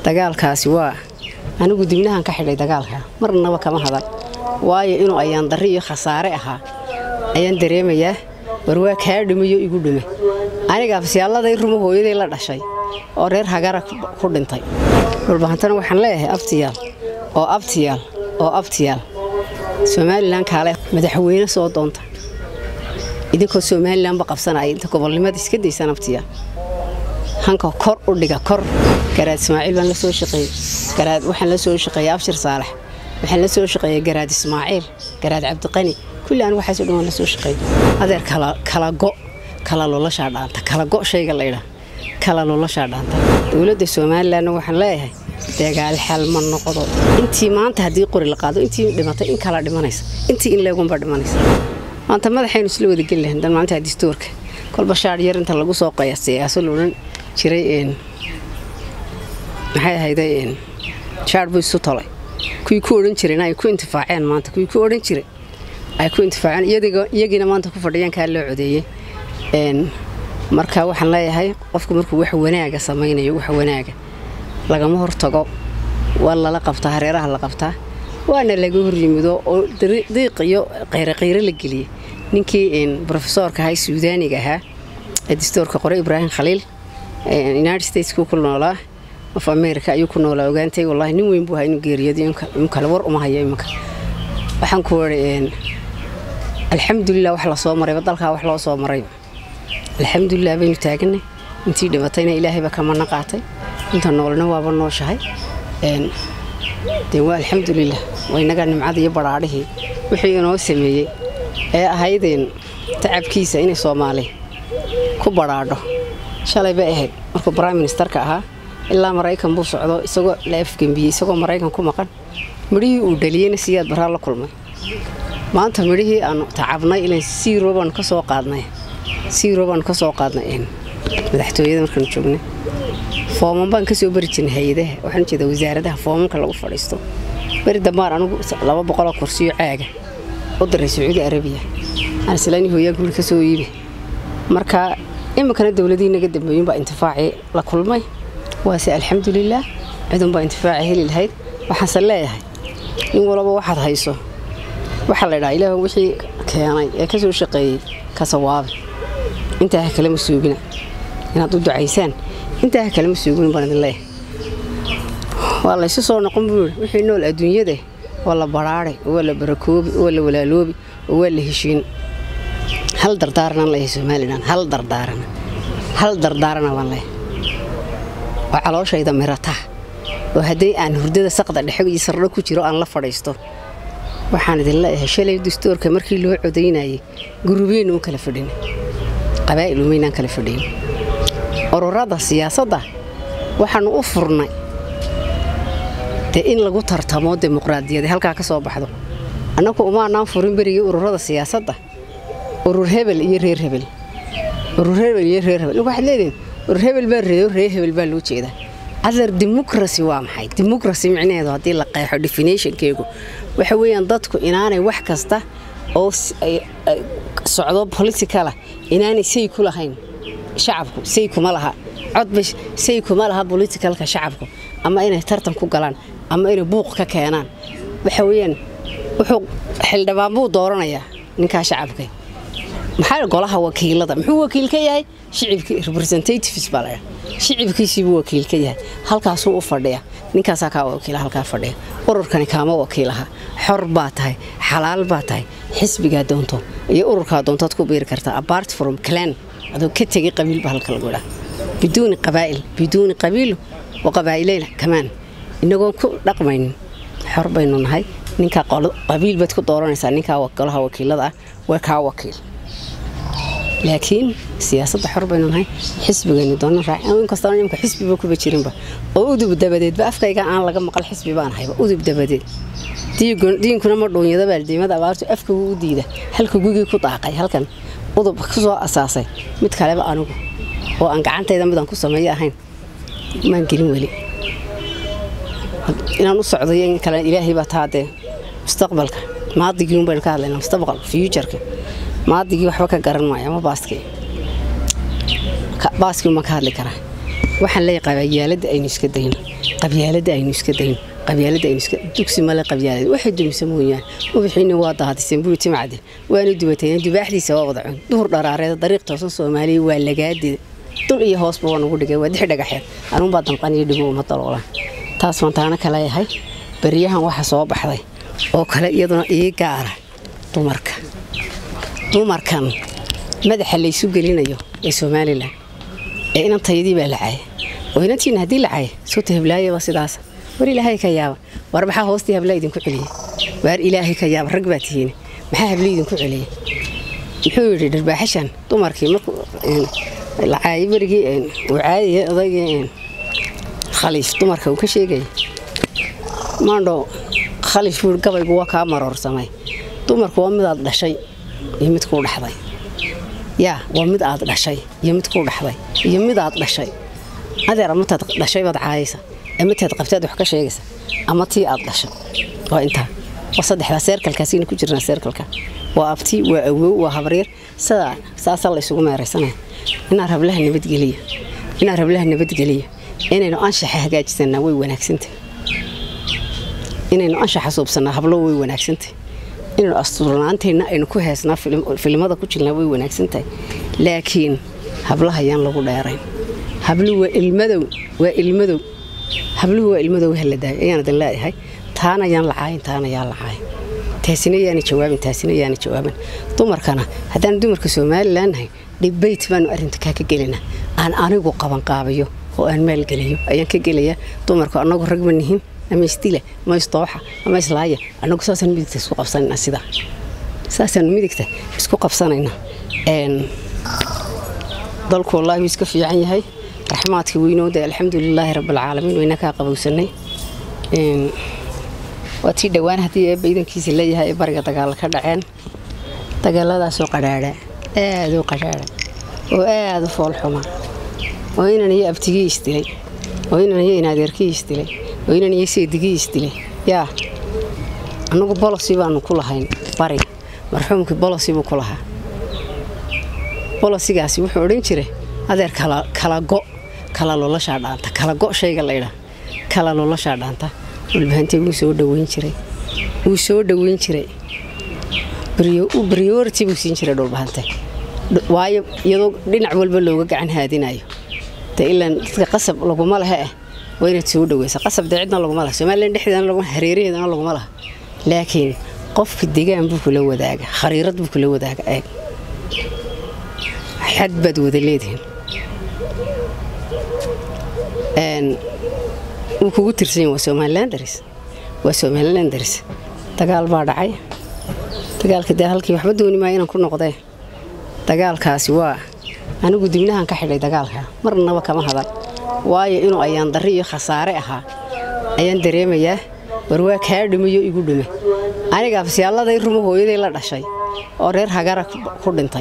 dagaalkaasi waa anigu dibnahan ka xidhay dagaalka marnaba kama hadan waayo inuu ayaan darri iyo khasaare ahaa ayaan dareemayaa war waa kaa dhimayo igu dhime aniga afsiyaalladay rumo hooyaday la dhashay oo reer hagara ku dhintay dhulbahantana waxaan leeyahay abtiyaal oo abtiyaal oo abtiyaal somalilan kaale madaxweyne soo doonta idinkoo somalilanba qabsanaya inta gobolnimada iska daysaan abtiyaal hanka kor u dhiga kor garaad ismaaciil baan la soo shaqeeyey garaad waxaan la soo shaqeeyey abshir saalax waxaan la soo shaqeeyey garaad ismaaciil garaad cabdiqani kulli aan waxaasoo dhan waan la soo shaqeeyey adeer kala go kala lolashaa dhaanta kala go shayga laydhaa kala lolashaa dhaanta dowladda somalilanna waxaan leeyahay dagaal xal ma noqdo intii maanta haddii qori la qaado intii dhimatay in kala dhimanaysa intii in leegunba dhimanaysa maanta madaxaynu isla wadageli lahayn dan maanta distoorka kolba shaadh yar inta lagu soo qiyaaso loodhan jiray maxay ahayday shaadh buu isu tolay kuwii ku odhan jireen ay ku intifaaceen maanta kuwii ku odhan jiray ay ku intifaaceen iyagiina maanta ku fadhiyaan kaa loo codeeyey marka waxaan leeyahay qofku markuu wax wanaaga samaynayo wax wanaaga lagama hortago waa lala qabtaa hareeraha la qabtaa waana laga horyimido oo diiq iyo qayroqayro la geliyey ninkii rofesoorka ahaa suudaaniga ahaa ee distoorka qoray ibraahim khaliil united stateku ku noolaa of america ayuu ku noolaa ogaantay wallahi nin weyn buu ahaa inuu geeriyooday kale war uma hayo iminka waxaan ku wari alxamdulilah wax lasoo marayba dalkaa wax loo soo maray alxamdulilah baynu taaganay intii dhibatayna ilaahayba kamana qaatay inta noolna waaba nooshahay de waa alxamdulilah waynaga nimcada iyo badhaadhihii wixii inoo sameeyey ee ahaydeen tacabkiisa inay soomaali ku badhaadho shalay bay ahayd markuu brime ministerka ahaa ilaa maraykan buu socdo isagoo la afgembiyey isagoo maraykan ku maqan midhihii uu dhaliyeyna siyaad baraa la kulmay maanta midhihii aanu tacabnay ilan siiro baanu ka soo qaadnay siiro baanu ka soo qaadnay madaxtooyada markaanu joognay fooman baan kasoo bari jirnay hay-adaha waxaan jeeda wasaaradaha foomanka lagu fadhiisto beri dambaan anugu laba boqoloo kursiyo caaga u diray sacuudi arabiya aan islaani hooyaa guri ka soo iibi marka iminkana dowladihii naga dambeeyinbaa intifaacii la kulmay waase alxamdulilaah cidunbaa intifaaci heli lahayd waxaanse leeyahay in walaba waxaad hayso waxaa la ydhaha ilaah wixii keenay ee ka soo shaqeeyey ka sawaabi intaa ha kalema suugina inaad u ducaysaan intaa ha kalema suugin baan idin leeyahay waa laysu soo noqon buu yidhi wixii nool adduunyada waa la badhaadhay oo waa la barakoobi oo waa la walaaloobi oo waa la heshiin hal dardaaranaan leeyahay somalilan hal dardaarana hal dardaarana baan leeyahay oo calooshayda mirataa oo haddii aan hurdada saqda dhexe iyo sardho ku jiro aan la fadhiisto waxaan idin leeyahay shalay dastoorka markii loo codaynayay gurubeenna u kala fadhin qabaa'il umaynaan kala fadhiyin ururada siyaasadda waxaanu u furnay dee in lagu tartamo dimuqraadiyada halkaa ka soo baxdo annagu umaanaan furin berigii ururada siyaasadda urur hebel iyo reer hebel urur hebel iyo reer hebel waxaad leedihin urur hebel baa reeyo reer hebel baa loo jeedaa adar dimuqrasi waa maxay dimuqrasi micnaheedu haddii la qeexo definitionkeegu waxa weeyaan dadku inaanay wax kasta oo socdo politicala inaanay say ku lahayn shacabku say kuma laha codba say kuma laha politicalka shacabku ama inay tartan ku galaan ama inay buuq ka keenaan waxa weeyaan wuxuu xildhibaan buu dooranayaa ninkaa shacabka maxaa golaha wakiilada muxuu wakiil ka yahay shicibkii representatives baa laydha shicibkiisiibuu wakiil ka yahay halkaasuu u fadhiya ninkaasaa kaa wakiila halkaa fadhiya ururkani kaama wakiilaha xor baa tahay xalaal baa tahay xisbigaa doonto iyo ururkaa doontood ku biiri kartaa apart from clan adoo ka tegay qabiilba halka lagu dhaa biduuni qabaa'il biduuni qabiilu wa qabaa'ilayna kamaan inagoon ku dhaqmaynin xor baynu nahay ninkaa qabiil baad ku dooranaysaa ninkaa golaha wakiilada ah waa kaa wakiil laakiin siyaasadda xor baynu nahay xisbigaynu doona raacinkastoo nimka xisbiba kuba jirinba oo udub dabadeedba afkayga aan laga maqal xisbi baan hayba udub dabadeed diinkuna ma dhuunyada baaldiimada abaartu afka wuu u diida halka gugii ku daaqay halkan udub ku soo asaasay mid kaleba anigu oo aan gacantayda midaan ku sameeyo ahayn maan gelin weli inaan u socdayo in kale ilaahay baa taadee mustaqbalka maadigii un baynu ka hadlaynaa mustaqbal fuujarka maadigii waxba ka garan maayo ama baaskii baaskii uma ka hadli karaa waxaan leeyahay qabyaaladda aynu iska dayno qabyaaladda aynu iska dayno qabyaaladda aynu iska dugsi male qabyaalada waxay dumisa mooyaan ubixiina waa daadiseen buri timacde waana dubatayeen dubaaxdiisa waa wada cun duhur dharaareeda dariiq toosan soomaaliya waa lagaadida dul iyo hoosba waa nagu dhigay waa dix dhagaxeed anuunbaa damqaniyo dhigo uma daloolaan taas baan taana ka leeyahay beryahan waxa soo baxday oo kale iyaduna ii gaara dumarka dumarkan madaxa laysu gelinayo ee somalilan ee inantayadii baa la caaya oo inantiina haddii la caaya soota heblaayaba sidaas war ilaahay ka yaaba war maxaa hoostii habla idinku celiyey waar ilaahay ka yaaba rag baa tihiine maxaa habla idinku celiyey muxuu yidhi dharbaaxashan dumarkii markuu la caayay berigii uu caadaya odaygii khaliif dumarka uu ka sheegaya maandho khaliif buu gabaygu waa kaa maroorsamay dumarku waa mid aad dhashay iyo mid kuu dhaxday yaa waa mid aad dhashay iyo mid kuu dhaxday iyo mid aad dhashay adeer amataad dhashay baad caayaysa amataad qabtaad wax ka sheegaysa ama tii aad dhashay waa intaa waa saddexdaa seerkalkaasina ku jirnaa seerkalka waa abti waa awow waa habaryar sidaa saasaa la isugu meeraysanaya inaan rablaha nabadgeliya inaan rablaha nabadgeliya inaynu anshaxa hagaajisanaa way wanaagsantah inaynu anshaxa suubsanaa hablo way wanaagsantah inaynu asturnaanteenna aynu ku heesnaa filimada ku jirnaa way wanaagsantahay laakiin hablaha ayaan lagu dheerayn habluhu waa ilmadow waa ilmadow habluhu waa ilmadow haladaayo ayaan idin leeyahay taana ayaan lacaayin taana ayaan lacaayin taasina yaana jawaabin taasina yaana jawaabin dumarkana haddaan dumarka somalilan nahay dhibayt baanu arrinta kaa ka gelinaa aan anigu qabanqaabayo oo aan maalgeliyo ayaan ka gelayaa dumarku annagu rag ma nihin ama isdila ama isdooxa ama islaaya annagu saasaan midigta isku qabsanayna sidaa saasaan midigta isku qabsanayna dalku wallaahi wuu iska fiican yahay raxmaadka weynooda alxamdulilaahi rabbilcaalamiin wayna kaa qabowsanay waa tii dhowaan haddii eebba idankiisa leeyahay ee bariga dagaal ka dhaceen dagaaladaasoo qadhaadha aad u qadhaadha oo aad u foolxuma oo inan iyo abtigii isdilay oo inan iyo inaadeerkii isdilay oo inan iyo seedigii isdilay yaa annagu bolosi baanu ku lahayn bariga marxuumkii bolosi buu ku lahaa bolosigaasi wuxuu odhan jiray adeer kala go kala lolashaa dhaanta kala go shayga laydhaa kala lolashaa dhaanta walbahantay wuu soo dhoweyn jiray wuu soo dhoweyn jiray briority buu siin jiray dhulbahante waayo iyadoo dhinac walba looga gacan haadinayo de ilaan dadka qasab laguma laha ah waa inaad soo dhoweysa qasab dee cidna laguma laha somalilan dhexdeedana laguma hareeraheedana laguma laha laakiin qofka degaan buu kula wadaaga khariirad buu kula wadaaga eeg xad baad wada leedihiin wuu kugu tirsan waa somalilan daris waa somalilan daris dagaal baa dhacay dagaalka dee halkii waxba dooni maayo inaan ku noqdee dagaalkaasi waa anigu dibnahan ka xidhay dagaalka marnaba kama hadal waayo inuu ayaan darri iyo khasaare ahaa ayaan dareemayaa war waa kaa dhumiyo igu dhume aniga afsiyaalladay rumo hooyaday la dhashay oo reer hagara ku dhintay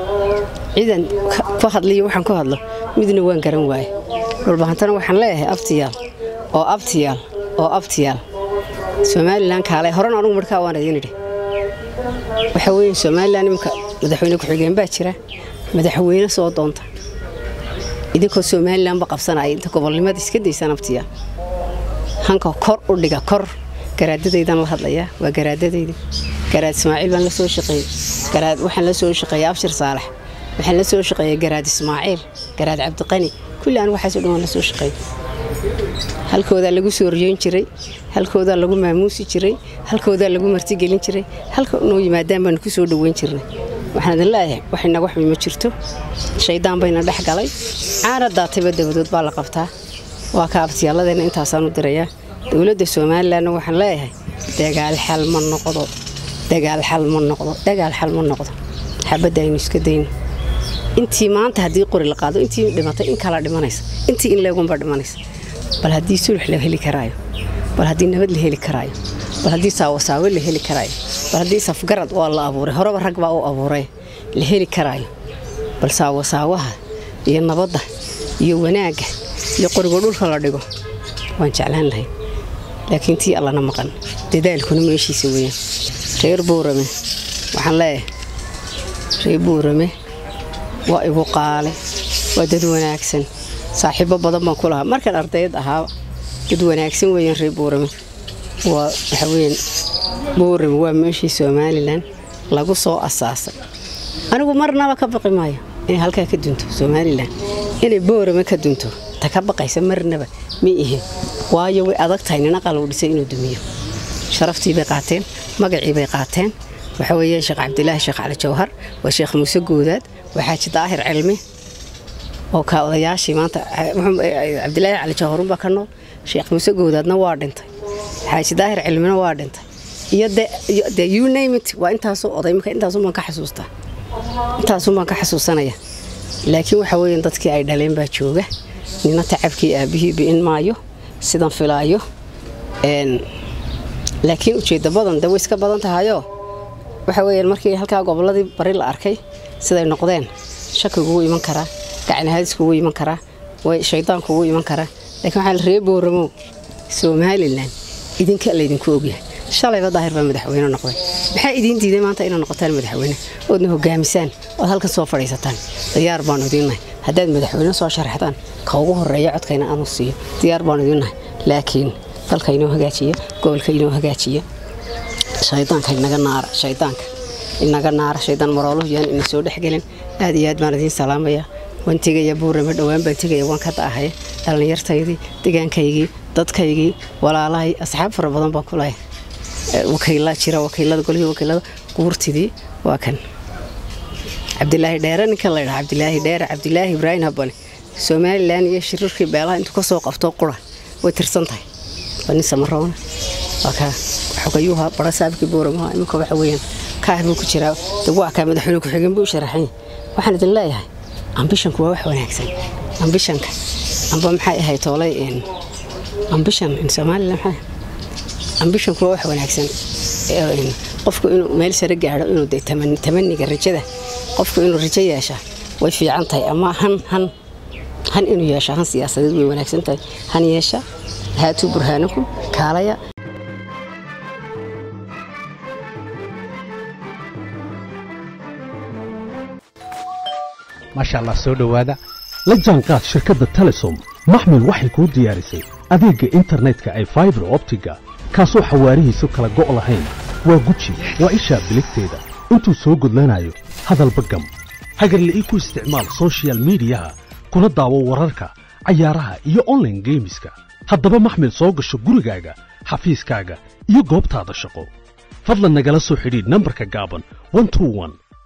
ciidan ku hadliyo waxaan ku hadlo midna waan garan waaye dhulbahantana waxaan leeyahay abtiyaal oo abtiyaal oo abtiyaal somalilan kaalay horan anugu markaa waan idiin idhi waxa weeye somalilan iminka madaxweyne ku-xigeen baa jira madaxweyne soo doonta idinkoo somalilanba qabsanaya inta gobolnimada iska daysaan abtiyaal hanka kor u dhiga kor garaadadaydan la hadlayaa waa garaadadayda garaad ismaaciil baan la soo shaqeeyey garaad waxaan la soo shaqeeyey abshir saalax waxaan la soo shaqeeyey garaad ismaaciil garaad cabdiqani kulli aan waxaasoo dhan waan la soo shaqeeyey halkoodaa lagu soo riyoyn jiray halkoodaa lagu maamuusi jiray halkoodaa lagu martigelin jiray halka noo yimaadaan baanu ku soo dhoweyn jirnay waxaan idin leeyahay wax inaga xumi ma jirto shaydaan bayna dhex galay caana daatayba dabadood baa la qabtaa waa ka abtiyaaladeenna intaasaan u dirayaa dowladda somalilanna waxaan leeyahay dagaal xal ma noqdo dagaal xal ma noqdo dagaal xal ma noqdo xabadda aynu iska dayno intii maanta haddii qori la qaado intii dhimatay in kala dhimanaysa intii in leegunba dhimanaysa bal haddii sulux la heli karaayo bal haddii nabad la heli karaayo bal haddii saawasaawe la heli karaayo bal haddii safgarad waa la abuuray horeba rag baa u abuuray la heli karaayo bal saawasaawaha iyo nabadda iyo wanaagga iyo qorigo dhulka la dhigo waan jeclaan lahay laakiin tii allana maqan dadaalkuna meeshiisa weeyaan reer buurame waxaan leeyahay reer buurame waa igu qaale waa dad wanaagsan saaxiibo badan baan ku lahaa markaan ardayd ahaa dad wanaagsan weeyaan reer boorame waa waxa weeyaan boorame waa meeshii somalilan lagu soo asaasay anigu marnaba ka baqi maayo inay halkaa ka dunto somalilan inay boorame ka dunto ta ka baqaysa marnaba ma ihin waayo way adag tahay nina qaluu dhisay inuu dumiyo sharaftii bay qaateen magacii bay qaateen waxa weeyaan sheekh cabdilaahi sheekh cali jawhar waa sheekh muuse goodaad waa xaaji daahir cilmi oo ka odayaashii maanta cabdilaahi cali jawharunbaa ka nool sheekh muuse goodaadna waa dhintay xaaji daahir cilmina waa dhintay iyo de you name it waa intaasoo oday marka intaasun baan ka xasuustaa intaasun baan ka xasuusanaya laakiin waxa weeyaan dadkii ay dhaleen baa jooga nina tacabkii aabihii bi'in maayo sidan filaayo laakiin ujeedda badan de way iska badan tahayoo waxa weeyaan markii halkaa gobolladii bari la arkay siday noqdeen shaki kugu iman karaa gacanahadis kugu iman karaa way shaydaan kugu iman karaa laakiin waxaa la ree boораmow somalilan idinka laydinku ogyahay shalayba daahir baa madaxweyne noqday maxaa idiin diiday maanta inaad noqotaan madaxweyne oodna hogaamisaan ood halkan soo fadhiisataan diyaar baanu idiinnahay haddaad madaxweyne soo sharaxdaan ka ugu horeeya codkayna aanu siiyo diyaar baanu idiinnahay laakiin dalka inoo hagaajiya gobolka inoo hagaajiya shaydaanka inaga naara shaydaanka inaga naara shaydaan marooluhu yaan ina soo dhexgelin aad iyo aad baan idiin salaamaya waan tegaya buurame dhowaan baan tegaya waan ka da'ahaya dhallinyartaydii degaankaygii dadkaygii walaalahay asxaab fara badan baan ku lahay wakiilaa jira wakiilada golihii wakiilada guurtidii waa kan cabdilaahi dheere ninkan la ydhaha cabdilaahi dheere cabdilaahi ibraahim habane somalilan iyo shiriirkii beelaha intuu ka soo qabto qura way tirsan tahay waa nin samaroona waa kaa xogayuuha bara saabkii booramaha iminka waxa weeyaan kaah buu ku jiraa de waa kaa madaxweyne ku-xigeen buu sharaxan yahay waxaan idin leeyahay ambishanku waa wax wanaagsan ambishanka amba maxay ahayd toolay ambishan in somalilan maxay ambishanku waa wax wanaagsan qofku inuu meel sare gaadho inuu de tamaniga rajada qofku inuu rajo yeesha way fiican tahay ama han han han inuu yeesha han siyaasadeed way wanaagsan tahay han yeesha haatuu burhaanakum kaalaya maasha allah soo dhowaada la jaanqaad shirkadda telesom maxmil waxay kuu diyaarisay adeegga internetka ay faibar optiga kaasoo xawaarihiisu kala go' lahayn waa guji waa ishaa biligteeda intuu soo gudlanayo hadalba gam hagarle ii ku isticmaal sochial midiyaha kuna daawo wararka cayaaraha iyo onlaine geemiska haddaba maxmil soo gasho gurigaaga xafiiskaaga iyo goobtaada shaqo fadlan nagala soo xidhiidh nambarka gaaban